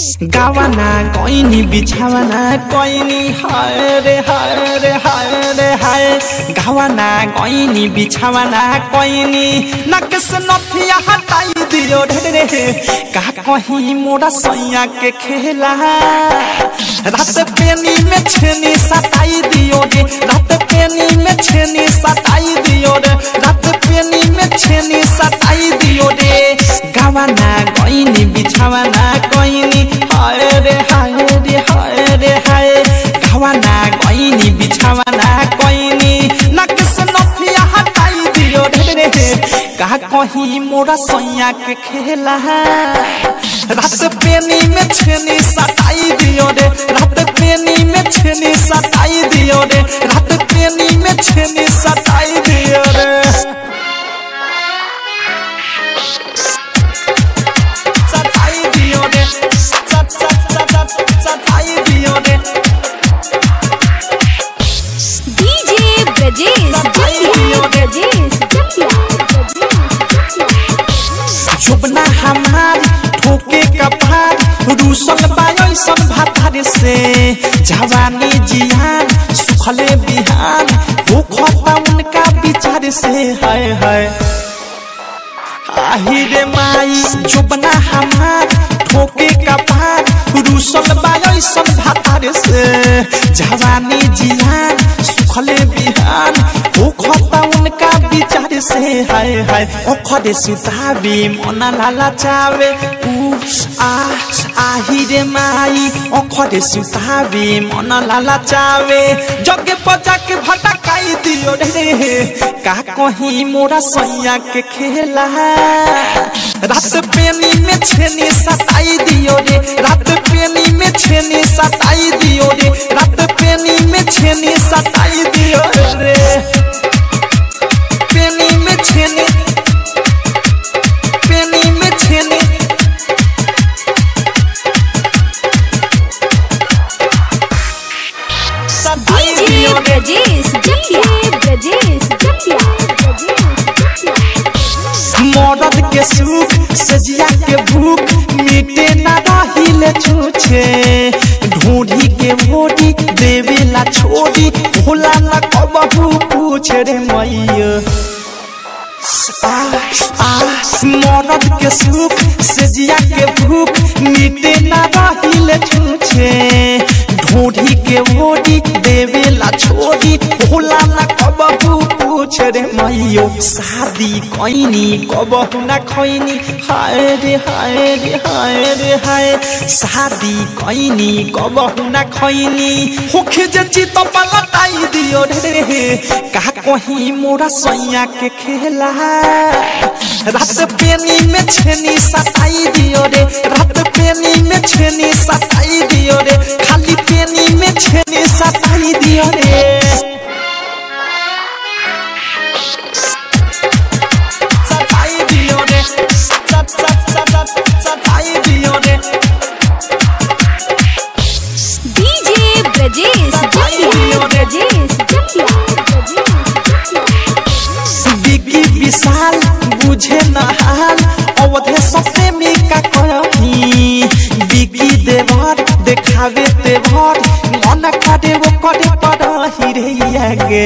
गावाना कोइनी बिछावाना कोइनी हाय रे हाय रे हाय रे हाय गावाना कोइनी बिछावाना कोइनी नक से नथिया हटाई दियो ढेरे का कहीं मोरा सैया के खेला रात पेनी में छेनी सताई दियो रे रात पेनी में छेनी सताई दियो रे रात पेनी में छेनी सताई दियो रे गावाना कोइनी बिछावाना कोइनी हाय रे हाय रे हाय रे हाय गावाना कोइनी बिछावाना कोइनी नक से नथिया हटाई दियो रे का कहीं मोरा सैया के खेला रात पेनी में छेनी सताई दियो रे रात पेनी में छेनी सताई दियो रे रात पेनी में छेनी सताई दियो रे सताई दियो रे सत सत सत सत सताई दियो रे डीजे ब्रजेश जटिया ब्रजेश जटिया जुबना हमार ठोके कपार रूसल बायो सब भातार से जवानी जियान सुखले बिहान भूखता उनका विचार से हाय हाय आहिरे माई जुबना हमार ठोके कपार रूसल बायो सब भातार से जवानी जियान सुखले बिहान भूखता उनका विचार से हाय हाय ओखरे सुताबी मना लाला चावे उ आ आहिरे माई ओखरे सुताबी मना लाला चावे जगे पजा के भटकाई दियो रे का कहीं मोरा सैया के खेला रात पेनी में छेनी सताई दियो रे रात पेनी में छेनी सताई दियो रे रात पेनी में छेनी सताई दियो रे पेनी में छेनी पेनी में छेनी सताई डीजे दियो रे ब्रजेश जटिया ब्रजेश जटिया मरद के सुख सजिया के भूख मिटे ना रहिले छूछे ढूंढी के मोड़ी देवेला छोड़ी भोला ना कबहू पूछ रे मैया आ आ मरद के सुख सजिया के भूख मिटे ना रहिले छूछे ढूंढी के मोड़ी देवेला छोड़ी भोला ना कबहू पूछ रे मैयो शादी कैनी कबहू ना खैनी हाय रे हाय रे हाय रे हाय शादी कैनी कबहू ना खैनी होखे जे चित पलटाई दियो रे का कहीं मोरा सैया के खेला रात पेनी में छेनी सताई दियो रे रात पेनी में छेनी सताई दियो रे खाली पेनी में छेनी सताई दियो रे सताई दियो रे सत सत सत सत सताई दियो रे डीजे ब्रजेश जटिया ब्रजेश जटिया बिकी विशाल बुझे नहाल अवधे सबसे मिका कही बिकी देवर देखावे देवर मन करे वो करे पड़ही रे आगे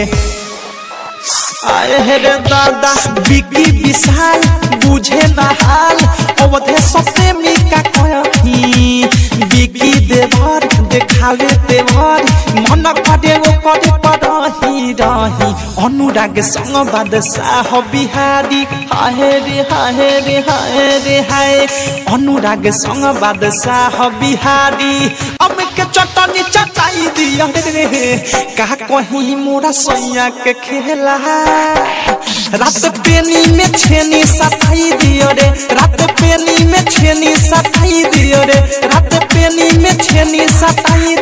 आए हे रे दादा बिकी विशाल बुझे नहाल अवधे सबसे मिका कही बिकी देवर देखावे देवर मन करे वो करे पड़ही रही अनुराग संग बादशाह बिहारी हाय रे हाय रे हाय रे हाय अनुराग संग बादशाह बिहारी अब के चटनी चटाई दिया रे का कहीं मोरा सैया के खेला रात पेनी में छेनी सताई दियो रे रात पेनी में छेनी सताई दियो रे रात पेनी में छेनी सताई